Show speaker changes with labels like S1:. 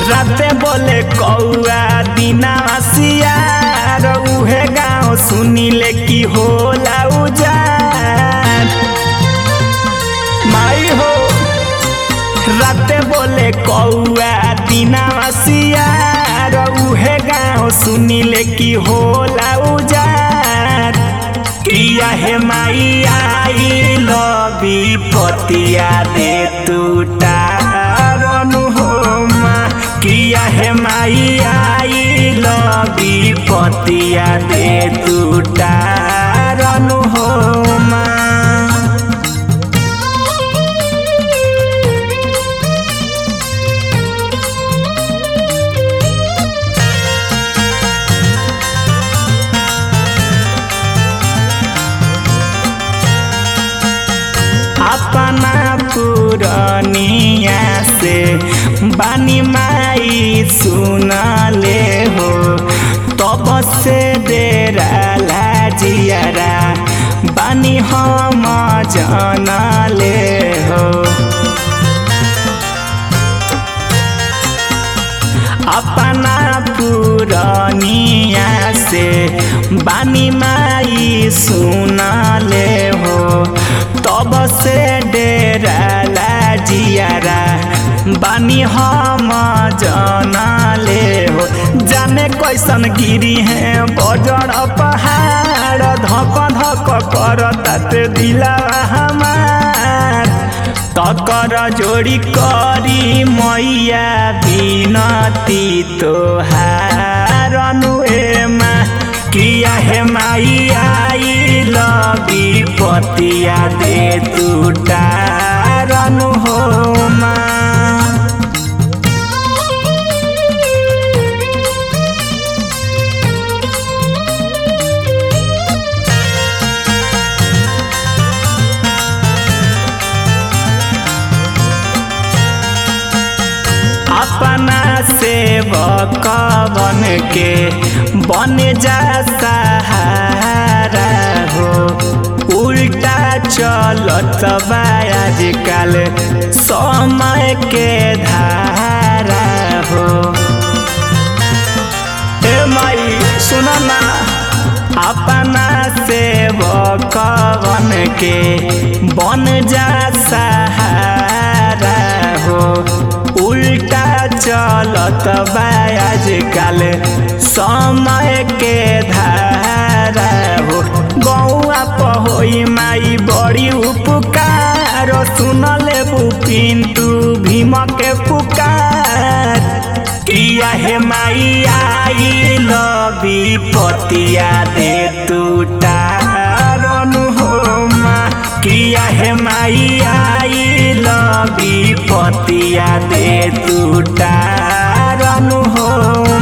S1: राते बोले कौआ दिना सियार उहे गाँव सुनिले की होला उजान माई हो राते बोले कौआ दिना सियार उहे गाँव सुनिले की होला उजान किया हे माई आई लबी पतिया दे टूटा हो किया हे माई आई लबी पतिया दे टूटा हो अपना पुरनिया से बानी माई सुनले हो तब से डेरा लाजियारा बानी हम जानले हो अपना पुरनिया से बानी माई सुनले हो तब से डेरा लाजियारा बानी हम जानले हो जाने कैसन गिरी है बजड़ पहाड़ धक धक कर ताते दिला हमार तकर जोड़ी करी मैया बिनती तोहार अनुएमा किया हे माई आई लबी पतिया दे टूटा रनु हो अपना सेवक बन के बन जा सहारा हो उल्टा चलत बा आजकल समय के धारा हो ए माई सुना ना अपना सेवक बन के बन जा सहारा हो उल्टा चलत बा आजकल समय के धारा हो गौआ पहोई माई बड़ी उपकार सुनले पिंटू भीम के पुकार किया हे माई आई लबी पतिया दे टूटा रनु हो किया हे माई आई लबी पतिया दे टूटा रनु हो